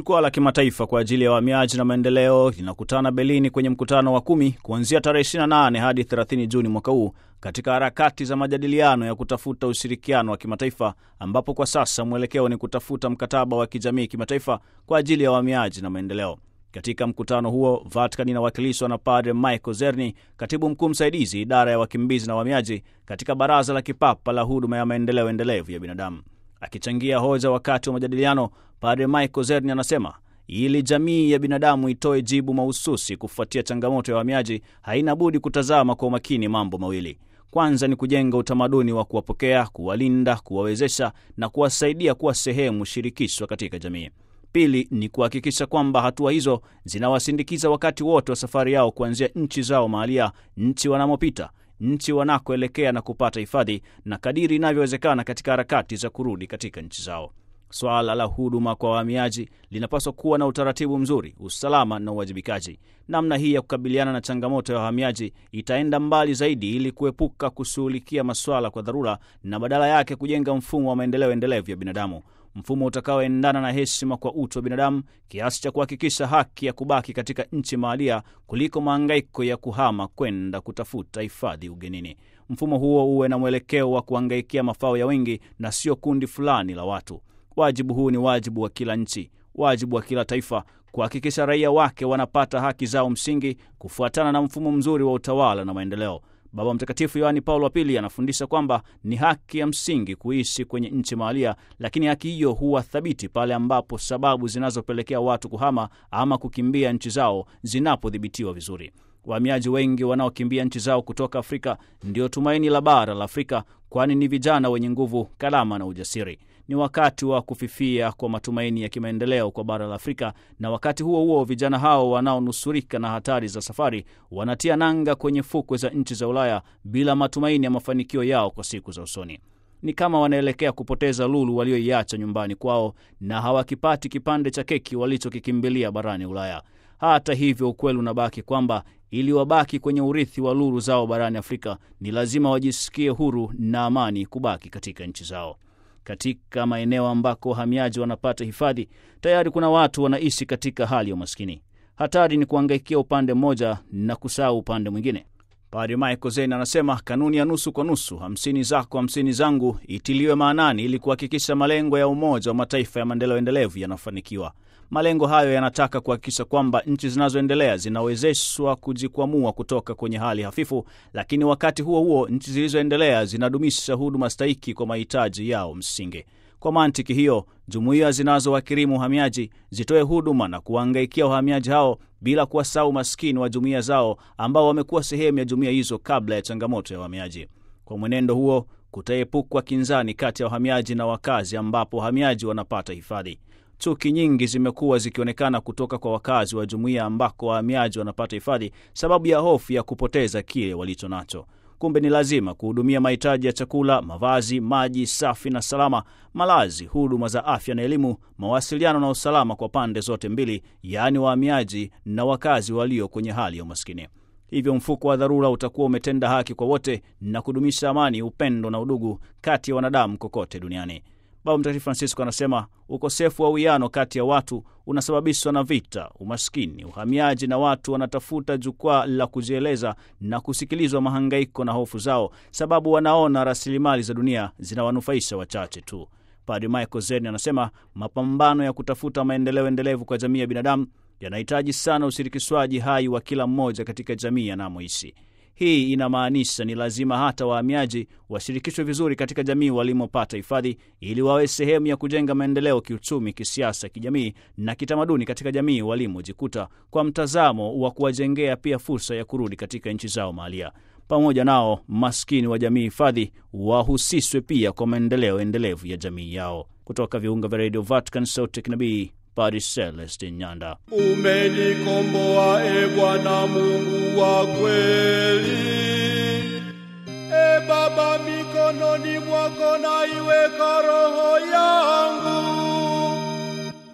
Jukwaa la kimataifa kwa ajili ya wahamiaji na maendeleo linakutana Berlin kwenye mkutano wa kumi kuanzia tarehe 28 hadi 30 Juni mwaka huu katika harakati za majadiliano ya kutafuta ushirikiano wa kimataifa, ambapo kwa sasa mwelekeo ni kutafuta mkataba wa kijamii kimataifa kwa ajili ya wahamiaji na maendeleo. Katika mkutano huo, Vatican inawakilishwa na Padre Michael Zerni, katibu mkuu msaidizi idara ya wakimbizi na wahamiaji katika Baraza la Kipapa la Huduma ya Maendeleo Endelevu ya Binadamu. Akichangia hoja wakati wa majadiliano, Padre Michael Zerni anasema ili jamii ya binadamu itoe jibu mahususi kufuatia changamoto ya wahamiaji, haina budi kutazama kwa umakini mambo mawili. Kwanza ni kujenga utamaduni wa kuwapokea, kuwalinda, kuwawezesha na kuwasaidia kuwa sehemu shirikishwa katika jamii. Pili ni kuhakikisha kwamba hatua hizo zinawasindikiza wakati wote wa safari yao kuanzia nchi zao mahalia, nchi wanamopita, nchi wanakoelekea na kupata hifadhi, na kadiri inavyowezekana katika harakati za kurudi katika nchi zao. Swala la huduma kwa wahamiaji linapaswa kuwa na utaratibu mzuri, usalama na uwajibikaji. Namna hii ya kukabiliana na changamoto ya wahamiaji itaenda mbali zaidi ili kuepuka kushughulikia masuala kwa dharura na badala yake kujenga mfumo wa maendeleo endelevu ya binadamu, mfumo utakaoendana na heshima kwa utu wa binadamu kiasi cha kuhakikisha haki ya kubaki katika nchi mahalia kuliko mahangaiko ya kuhama kwenda kutafuta hifadhi ugenini. Mfumo huo uwe na mwelekeo wa kuhangaikia mafao ya wengi na sio kundi fulani la watu. Wajibu huu ni wajibu wa kila nchi, wajibu wa kila taifa kuhakikisha raia wake wanapata haki zao msingi kufuatana na mfumo mzuri wa utawala na maendeleo. Baba Mtakatifu Yohani Paulo wa Pili anafundisha kwamba ni haki ya msingi kuishi kwenye nchi mahalia, lakini haki hiyo huwa thabiti pale ambapo sababu zinazopelekea watu kuhama ama kukimbia nchi zao zinapodhibitiwa vizuri. Wahamiaji wengi wanaokimbia nchi zao kutoka Afrika ndio tumaini la bara la Afrika, kwani ni vijana wenye nguvu, kalama na ujasiri. Ni wakati wa kufifia kwa matumaini ya kimaendeleo kwa bara la Afrika, na wakati huo huo vijana hao wanaonusurika na hatari za safari wanatia nanga kwenye fukwe za nchi za Ulaya bila matumaini ya mafanikio yao kwa siku za usoni. Ni kama wanaelekea kupoteza lulu walioiacha nyumbani kwao na hawakipati kipande cha keki walichokikimbilia barani Ulaya. Hata hivyo, ukweli unabaki kwamba ili wabaki kwenye urithi wa lulu zao barani Afrika ni lazima wajisikie huru na amani kubaki katika nchi zao. Katika maeneo ambako wahamiaji wanapata hifadhi, tayari kuna watu wanaishi katika hali ya umaskini. Hatari ni kuangaikia upande mmoja na kusahau upande mwingine. Padre Michael Zen anasema kanuni ya nusu kwa nusu, hamsini zako hamsini zangu, itiliwe maanani ili kuhakikisha malengo ya Umoja wa Mataifa ya maendeleo endelevu yanafanikiwa. Malengo hayo yanataka kuhakikisha kwamba nchi zinazoendelea zinawezeshwa kujikwamua kutoka kwenye hali hafifu, lakini wakati huo huo nchi zilizoendelea zinadumisha huduma stahiki kwa mahitaji yao msingi. Kwa mantiki hiyo, jumuiya zinazowakirimu uhamiaji zitoe huduma na kuwahangaikia wahamiaji hao bila kuwasahau maskini wa jumuiya zao ambao wamekuwa sehemu ya jumuiya hizo kabla ya changamoto ya uhamiaji. Kwa mwenendo huo, kutaepukwa kinzani kati ya wahamiaji na wakazi, ambapo wahamiaji wanapata hifadhi. Chuki nyingi zimekuwa zikionekana kutoka kwa wakazi wa jumuiya ambako wahamiaji wanapata hifadhi, sababu ya hofu ya kupoteza kile walicho nacho. Kumbe ni lazima kuhudumia mahitaji ya chakula, mavazi, maji safi na salama, malazi, huduma za afya na elimu, mawasiliano na usalama kwa pande zote mbili, yaani wahamiaji na wakazi walio kwenye hali ya umaskini. Hivyo mfuko wa dharura utakuwa umetenda haki kwa wote na kudumisha amani, upendo na udugu kati ya wanadamu kokote duniani. Baba Mtakatifu Francisco anasema ukosefu wa uwiano kati ya watu unasababishwa na vita, umaskini, uhamiaji, na watu wanatafuta jukwaa la kujieleza na kusikilizwa mahangaiko na hofu zao, sababu wanaona rasilimali za dunia zinawanufaisha wachache tu. Padre Michael Zen anasema mapambano ya kutafuta maendeleo endelevu kwa jamii ya binadamu yanahitaji sana ushirikishwaji hai wa kila mmoja katika jamii anamoishi. Hii inamaanisha ni lazima hata wahamiaji washirikishwe vizuri katika jamii walimopata hifadhi, ili wawe sehemu ya kujenga maendeleo kiuchumi, kisiasa, kijamii na kitamaduni katika jamii walimojikuta, kwa mtazamo wa kuwajengea pia fursa ya kurudi katika nchi zao mahalia. Pamoja nao maskini wa jamii hifadhi wahusishwe pia kwa maendeleo endelevu ya jamii yao. Kutoka viunga vya redio Vatican, sauti ya kinabii Padre Celestin Nyanda. Umenikomboa e Bwana Mungu wa kweli. E Baba, mikononi mwako naiweka roho yangu.